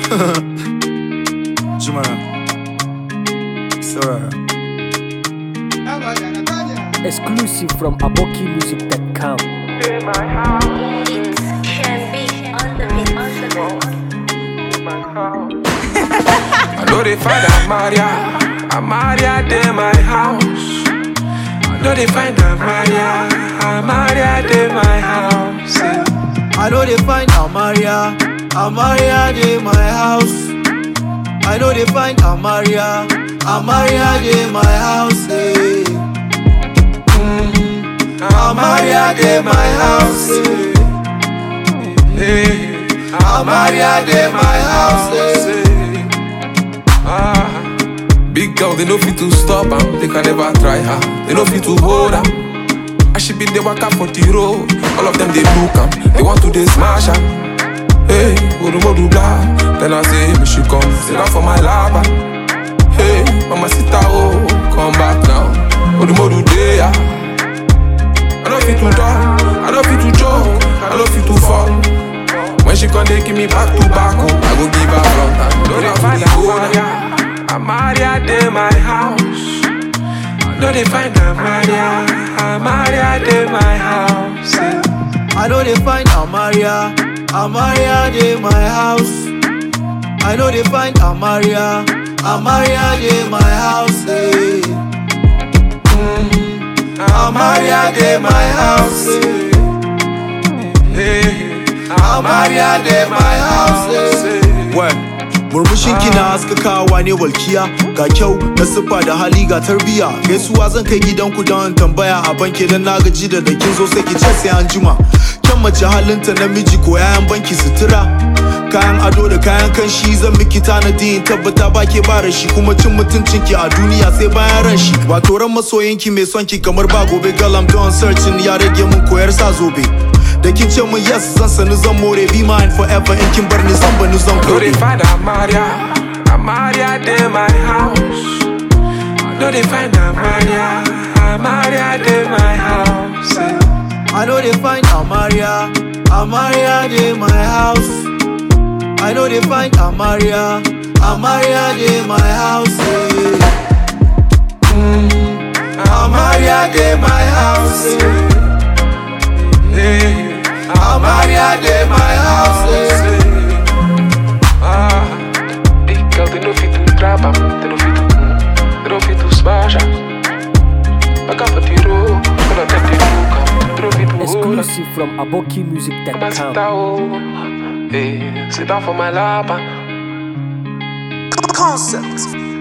Jumara. Sorry. Exclusive from abokimusic.com. It can be on the beat, on the beat. I know they find Amaria, Amaria de my house. I know they find Amaria, Amaria de my house. yeah. I know they find Amaria, Amaria de my house. I know they find Amaria, Amaria de my house. eh. Mm, Amaria de my house. eh. Hey, Amaria de my house. eh. Ah, big girl, they know fit to stop am, they can never try her. They know fit to hold am. I should be the waka for the road. All of them they look am, they want to they smash am. Hey, Urumodu blah. Then I say, me she come, sit down for my lava. Hey, mama sita oh, come back now. Urumodu day ah. I don't fit to talk, I don't fit to joke, I don't fit to fall. When she come, they give me back to back, oh, I go give her front and no they find Amaria, Amaria de my house. No they find Amaria, Amaria de my house. yeah. I know they find Amaria, Amaria de my house. I know they find Amaria, Amaria de my house. eh. Mm, Amaria de my house. eh. Hey, Amaria de my house. eh. Well, murmushin ki na haskakawa ne walkiya ga kyau na siffa da hali ga tarbiya gaisuwa zan kai gidanku don tambaya a banki dan na gaji da da kin zo sai ki ce sai an jima kyan mace halinta namiji ko yayan banki sutura kayan ado da kayan kanshi zan miki tanadi in tabbata ba ke ba shi kuma cin mutuncin ki a duniya sai bayan ran shi wato ran masoyinki mai son ki kamar ba gobe galam don searching ya rage mun koyar sa zobe da kin ce mun yes zan sani zan more be mine forever in kin bar ni zan bani zan no they kore find Amaria, Amaria de my house. No they find Amaria, Amaria de my house. yeah. I know they find Amaria, Amaria de my house. I know they find Amaria, Amaria de my house. eh. Mm, Amaria de my house. eh. Hey, Amaria de my house. eh. Ah, big girl, they know fit to trap am, they know fit to, mm, they know fit to smash am. Back up for the road, gonna take the look am, they know fit to hold am. Exclusive from Mama abokimusic.com. sit down, hey, sit down for my lap. ah. Concept.